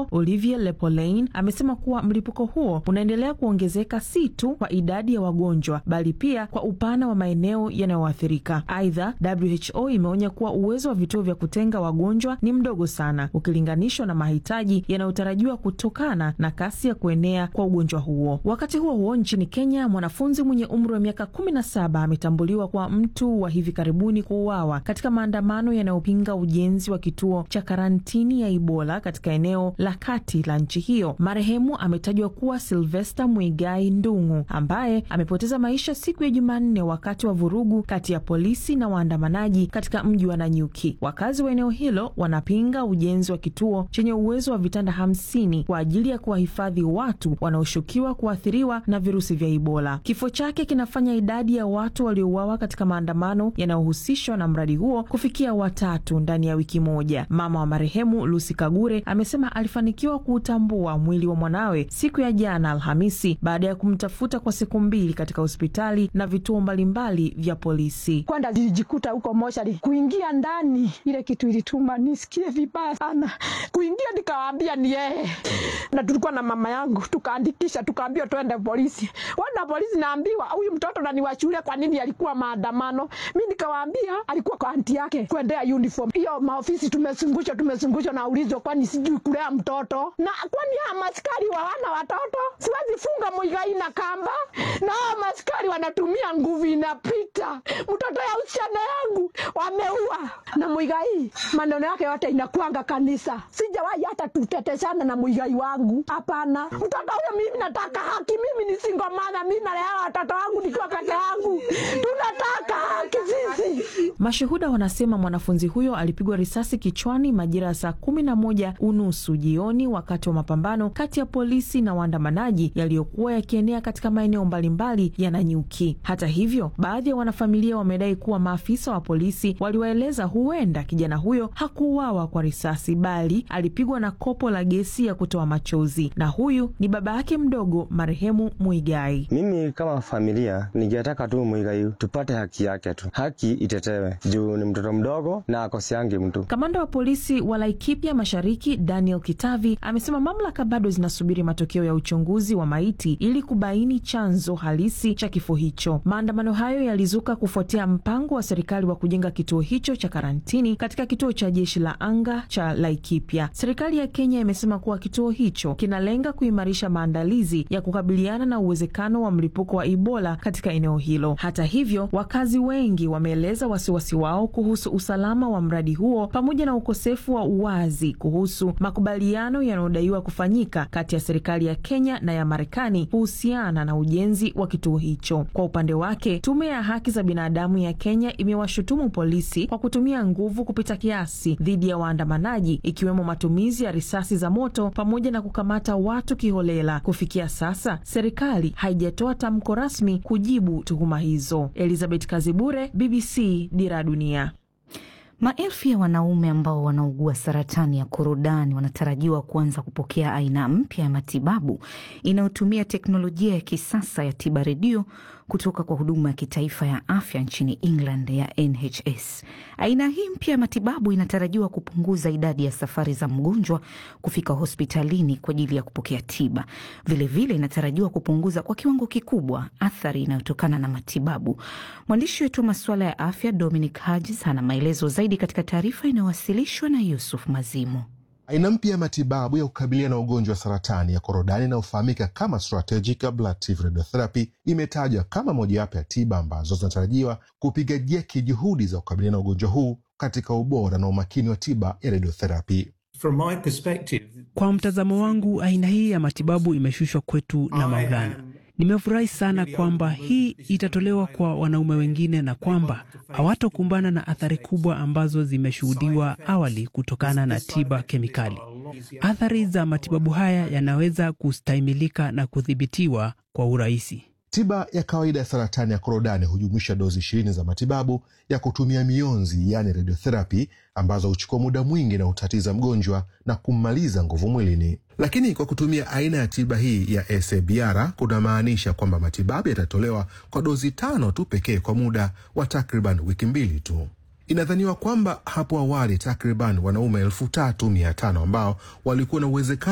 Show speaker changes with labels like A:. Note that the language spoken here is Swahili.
A: WHO Olivier Lepolein amesema kuwa mlipuko huo unaendelea kuongezeka si tu kwa idadi ya wagonjwa bali pia kwa upana wa maeneo yanayoathirika. Aidha, WHO imeonya kuwa uwezo wa vituo vya kutenga wagonjwa ni mdogo sana ukilinganishwa na mahitaji yanayotarajiwa kutokana na kasi ya kuenea kwa ugonjwa huo. Wakati huo huo, nchini Kenya, mwanafunzi mwenye umri wa miaka kumi na saba ametambuliwa kwa mtu wa hivi karibuni kuuawa katika maandamano yanayopinga ujenzi wa kituo cha karantini ya Ebola katika eneo la kati la nchi hiyo. Marehemu ametajwa kuwa Silvester Mwigai Ndung'u ambaye amepoteza maisha siku ya Jumanne wakati wa vurugu kati ya polisi na waandamanaji katika mji wa Nanyuki. Wakazi wa eneo hilo wanapinga ujenzi wa kituo chenye uwezo wa vitanda hamsini kwa ajili ya kuwahifadhi watu wanaoshukiwa kuathiriwa na virusi vya Ebola. Kifo chake kinafanya idadi ya watu waliouawa katika maandamano yanayohusishwa na mradi huo kufikia watatu ndani ya wiki moja. Mama wa marehemu Lucy Kagure amesema alifanikiwa kuutambua mwili wa mwanawe siku ya jana Alhamisi baada ya kumtafuta kwa siku mbili katika hospitali na vituo mbalimbali vya polisi.
B: Kwanda nilijikuta huko moshari, kuingia ndani, ile kitu ilituma nisikie vibaya sana. Kuingia nikawaambia ni yeye, na tulikuwa na mama yangu, tukaandikisha, tukaambiwa twende polisi. Wana polisi, naambiwa huyu mtoto na ni wa shule, kwa nini alikuwa maandamano? Mi nikawaambia alikuwa kwa anti yake kuendea uniform hiyo. Maofisi tumezungushwa, tumezungushwa na ulizo, kwani sijui kulea mtoto na kwani hawa maskari wawana watoto, siwezi funga Muigai na kamba, na hawa maskari wanatumia nguvu inapita. Mtoto ya usichana yangu wameua, na Muigai maneno yake yote inakuanga kanisa. Sijawahi hata tuteteshana na Muigai wangu, hapana. Mtoto huyo mimi nataka haki, mimi ni single mother, mimi nalea watoto wangu nikiwa peke yangu, tunataka haki sisi.
A: Mashuhuda wanasema mwanafunzi huyo alipigwa risasi kichwani majira ya saa kumi na moja unusu jioni wakati wa mapambano kati ya polisi na waandamanaji yaliyokuwa yakienea katika maeneo mbalimbali ya Nanyuki. Hata hivyo, baadhi ya wanafamilia wamedai kuwa maafisa wa polisi waliwaeleza huenda kijana huyo hakuuawa kwa risasi bali alipigwa na kopo la gesi ya kutoa machozi, na huyu ni baba yake mdogo marehemu Muigai.
C: Mimi kama familia ningetaka tu Muigai tupate haki yake tu, haki itetewe juu ni mtoto mdogo na akosiangi mtu.
A: Kamanda wa polisi wa Laikipia Mashariki Daniel Kitavi amesema mamlaka bado zinasubiri matokeo ya uchunguzi wa maiti ili kubaini chanzo halisi cha kifo hicho. Maandamano hayo yalizuka kufuatia mpango wa serikali wa kujenga kituo hicho cha karantini katika kituo cha jeshi la anga cha Laikipia. Serikali ya Kenya imesema kuwa kituo hicho kinalenga kuimarisha maandalizi ya kukabiliana na uwezekano wa mlipuko wa Ebola katika eneo hilo. Hata hivyo, wakazi wengi wameeleza wasiwasi wao kuhusu usalama wa mradi huo pamoja na ukosefu wa uwazi kuhusu makubaliano yanayodaiwa kufanyika kati ya serikali ya Kenya na ya Marekani kuhusiana na ujenzi wa kituo hicho. Kwa upande wake, tume ya haki za binadamu ya Kenya imewashutumu polisi kwa kutumia nguvu kupita kiasi dhidi ya waandamanaji, ikiwemo matumizi ya risasi za moto pamoja na kukamata watu kiholela. Kufikia sasa, serikali haijatoa tamko rasmi kujibu tuhuma hizo. Elizabeth Kazibure, BBC, Dira Dunia.
D: Maelfu ya wanaume ambao wanaugua saratani ya korodani wanatarajiwa kuanza kupokea aina mpya ya matibabu inayotumia teknolojia ya kisasa ya tiba redio kutoka kwa huduma ya kitaifa ya afya nchini England ya NHS. Aina hii mpya ya matibabu inatarajiwa kupunguza idadi ya safari za mgonjwa kufika hospitalini kwa ajili ya kupokea tiba. Vilevile vile inatarajiwa kupunguza kwa kiwango kikubwa athari inayotokana na matibabu. Mwandishi wetu wa masuala ya afya Dominic Hodges ana maelezo zaidi katika taarifa inayowasilishwa na Yusuf Mazimu.
E: Aina mpya ya matibabu ya kukabiliana na ugonjwa wa saratani ya korodani inayofahamika kama strategic ablative radiotherapy imetajwa kama mojawapo ya tiba ambazo zinatarajiwa kupiga jeki juhudi za kukabiliana na ugonjwa huu katika ubora na umakini wa tiba ya radiotherapy.
F: From my perspective,
G: Kwa mtazamo wangu, aina hii ya matibabu imeshushwa kwetu na Maulana. Nimefurahi sana kwamba hii itatolewa kwa wanaume wengine na kwamba hawatokumbana na athari kubwa ambazo zimeshuhudiwa awali kutokana na tiba kemikali. Athari za matibabu haya yanaweza kustahimilika na kudhibitiwa kwa urahisi.
E: Tiba ya kawaida ya saratani ya korodani hujumuisha dozi ishirini za matibabu ya kutumia mionzi, yaani radiotherapy, ambazo huchukua muda mwingi na hutatiza mgonjwa na kummaliza nguvu mwilini. Lakini kwa kutumia aina ya tiba hii ya SABR kunamaanisha kwamba matibabu yatatolewa kwa dozi tano tu pekee kwa muda wa takriban wiki mbili tu. Inadhaniwa kwamba hapo awali takriban wanaume elfu tatu mia tano ambao walikuwa na uwezekano